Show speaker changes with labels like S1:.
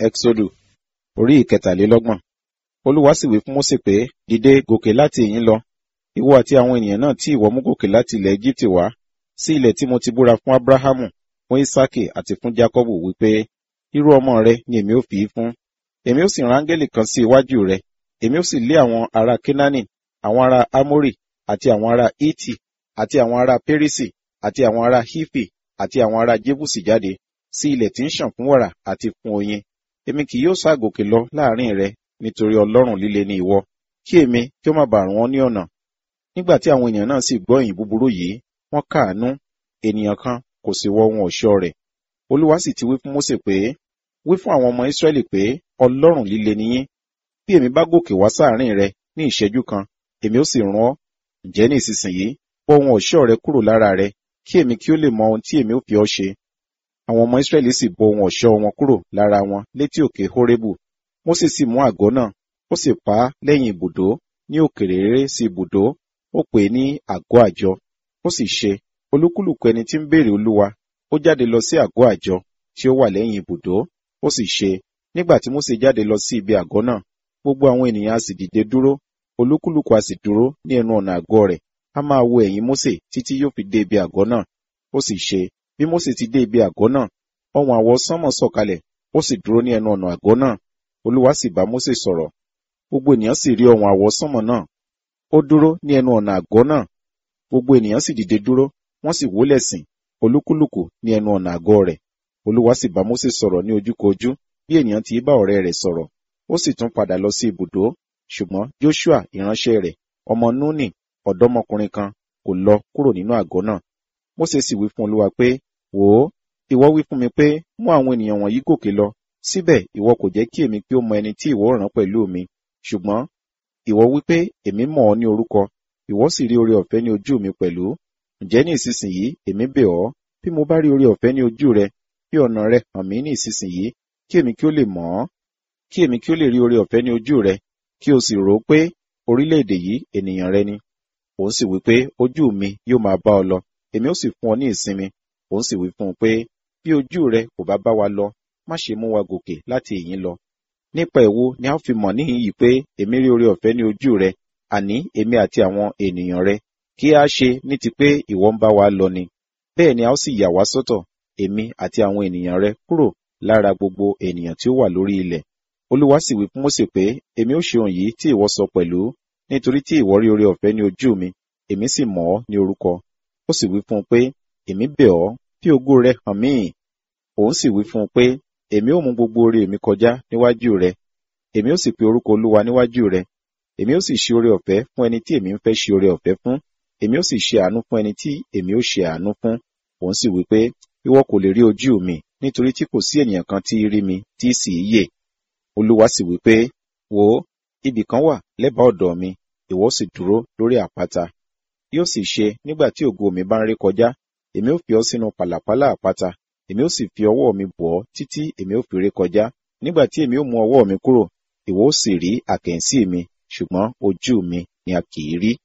S1: Ẹ́xódù orí ìkẹtàlélọ́gbọ̀n. Olúwa sì wí fún Mósè pé, Dìde gòkè láti ìhín lọ, ìwọ àti àwọn ènìyàn náà tí ìwọ mú gòkè láti ilẹ̀ Égíptì wá, sí ilẹ̀ tí mo ti búra fún Ábúráhámù, fún Ísákì àti fún Jákọ́bù wípé, irú ọmọ rẹ ni èmi ó fi í fún. Èmi ó sì rán áńgẹ́lì kan sí iwájú rẹ, èmi ó sì lé àwọn ará Kénáánì, àwọn ará Ámórì, àti àwọn ará Hítì, àti àwọn ará Pérísì, àti àwọn ará Hífì, àti àwọn ará Jébùsì jáde, sí ilẹ̀ tí ń ṣàn fún wàrà àti fún oyin. Èmi kì yóò ságòkè lọ láàrin rẹ, nítorí ọlọ́rùn líle ni ìwọ, kí èmi kí ó má bàa rún ọ ní ọ̀nà. Nígbà tí àwọn ènìyàn náà sì gbọ́ ìyìn búburú yìí, wọ́n káàánú, ènìyàn kan kò sì wọ ohun ọ̀ṣọ́ rẹ̀. Olúwa sì ti wí fún Mósè pé, wí fún àwọn ọmọ Ísírẹ́lì pé, ọlọ́rùn líle ni yín. Bí èmi bá gòkè wá sáàrin rẹ ní ìṣẹ́jú kan, èmi ó sì rún ọ. Ǹjẹ́ ní ìsinsìnyí, bọ́ ohun ọ̀ṣọ́ rẹ kúrò lára rẹ, kí èmi kí ó lè mọ ohun tí èmi ó fi ọ ṣe. Àwọn ọmọ Ísírẹ́lì sì bọ́ ohun ọ̀ṣọ́ wọn kúrò lára wọn létí òkè Hórébù. Mósè sì mú àgọ́ náà, ó sì pa á lẹ́yìn ibùdó, ní òkèrè réré sí ibùdó, ó pè é ní àgọ́ àjọ. Ó sì ṣe, olúkúlùkù ẹni tí ń béèrè Olúwa, ó jáde lọ sí àgọ́ àjọ tí ó wà lẹ́yìn ibùdó. Ó sì ṣe, nígbà tí Mósè jáde lọ sí ibi àgọ́ náà, gbogbo àwọn ènìyàn a sì dìde dúró, olúkúlùkù a sì dúró ní ẹnu ọ̀nà àgọ́ rẹ̀, a máa wo ẹ̀yìn Mósè títí yóò fi dé ibi àgọ́ náà. Ó sì ṣe, bí Mósè ti dé ibi àgọ́ náà, ọ̀hún àwọ̀ sánmọ̀ sọ̀kalẹ̀, ó sì dúró ní ẹnu ọ̀nà àgọ́ náà. Olúwa sì bá Mósè sọ̀rọ̀. Gbogbo ènìyàn sì rí ọ̀hún àwọ̀ sánmọ̀ náà. Ó dúró ní ẹnu ọ̀nà àgọ́ náà. Gbogbo ènìyàn sì dìde dúró, wọ́n sì wólẹ̀ sìn, olúkúlùkù ní ẹnu ọ̀nà àgọ́ rẹ̀. Olúwa sì bá Mósè sọ̀rọ̀ ní ojúkojú, bí ènìyàn ti bá ọ̀rẹ́ rẹ̀ sọ̀rọ̀. Ó sì tún padà lọ sí ibùdó, ṣùgbọ́n Joshua ìránṣẹ́ rẹ̀, ọmọ Núnì, ọ̀dọ́mọkùnrin kan, kò lọ kúrò nínú àgọ́ náà. Mósè sì wí fún Olúwa pé, wò ó, ìwọ wí fún mi pé, mú àwọn ènìyàn wọ̀nyí gòkè lọ, síbẹ̀ ìwọ kò jẹ́ kí èmi kí ó mọ ẹni tí ìwọ rán pẹ̀lú mi. Ṣùgbọ́n ìwọ wí pé, èmi mọ̀ ọ́ ní orúkọ, ìwọ sì rí oore ọ̀fẹ́ ní ojú mi pẹ̀lú. Ǹjẹ́ ní ìsinsìnyí, èmi bẹ̀ ọ́, bí mo bá rí oore ọ̀fẹ́ ní ojú rẹ, bí ọ̀nà rẹ hàn mí ní ìsinsìnyí, kí èmi kí ó lè mọ̀ ọ́, kí èmi kí ó lè rí oore ọ̀fẹ́ ní ojú rẹ, kí o sì rò ó pé orílẹ̀-èdè yìí ènìyàn rẹ ni. Òun sì wí pé, ojú mi yóò máa bá ọ lọ, èmi ó sì fún ọ ní ìsinmi. Òun sì wí fún un pé, bí ojú rẹ kò bá bá wa lọ, má ṣe mú wa gòkè láti ìyín lọ. Nípa èwo ni a ó fi mọ̀ níhìn yìí pé èmi rí oore ọ̀fẹ́ ní ojú rẹ, àní èmi àti àwọn ènìyàn rẹ, kí a ṣe ní ti pé ìwọ ń bá wa lọ ni. Bẹ́ẹ̀ ni a ó sì yà wá sọ́tọ̀, èmi àti àwọn ènìyàn rẹ kúrò lára gbogbo ènìyàn tí ó wà lórí ilẹ̀. Olúwa sì wí fún Mósè pé, èmi ó ṣe ohun yìí tí ìwọ sọ pẹ̀lú, nítorí tí ìwọ rí oore ọ̀fẹ́ ní ojú mi, èmi sì mọ̀ ọ́ ní orúkọ. Ó sì wí fún un pé, èmi bẹ̀ ọ́, fi ògo rẹ hàn mí. Òun sì wí fún un pé, èmi ó mú gbogbo oore mi kọjá níwájú rẹ, èmi ó sì pe orúkọ Olúwa níwájú rẹ, èmi ó sì ṣe oore ọ̀fẹ́ fún ẹni tí èmi ń fẹ́ ṣe oore ọ̀fẹ́ fún, èmi ó sì ṣe àánú fún ẹni tí èmi ó ṣe àánú fún. Òun sì wí pé, ìwọ kò lè rí ojú mi, nítorí tí kò sí ènìyàn kan tí rí mi tí sì í yè. Olúwa sì wí pé, wò ó, ibì kan wà lẹ́bàá ọ̀dọ̀ mi, ìwọ sì dúró lórí àpáta. Yóò sì ṣe nígbà tí ògo mi bá ń ré kọjá, èmi ó fi ọ sínú pàlàpálá àpáta, èmi ó sì fi ọwọ́ mi bọ̀ ọ́ títí èmi ó fi ré kọjá. Nígbà tí èmi ó mú ọwọ́ mi kúrò, ìwọ ó sì rí àkẹ́ǹsí mi, ṣùgbọ́n ojú mi ni a kì í rí.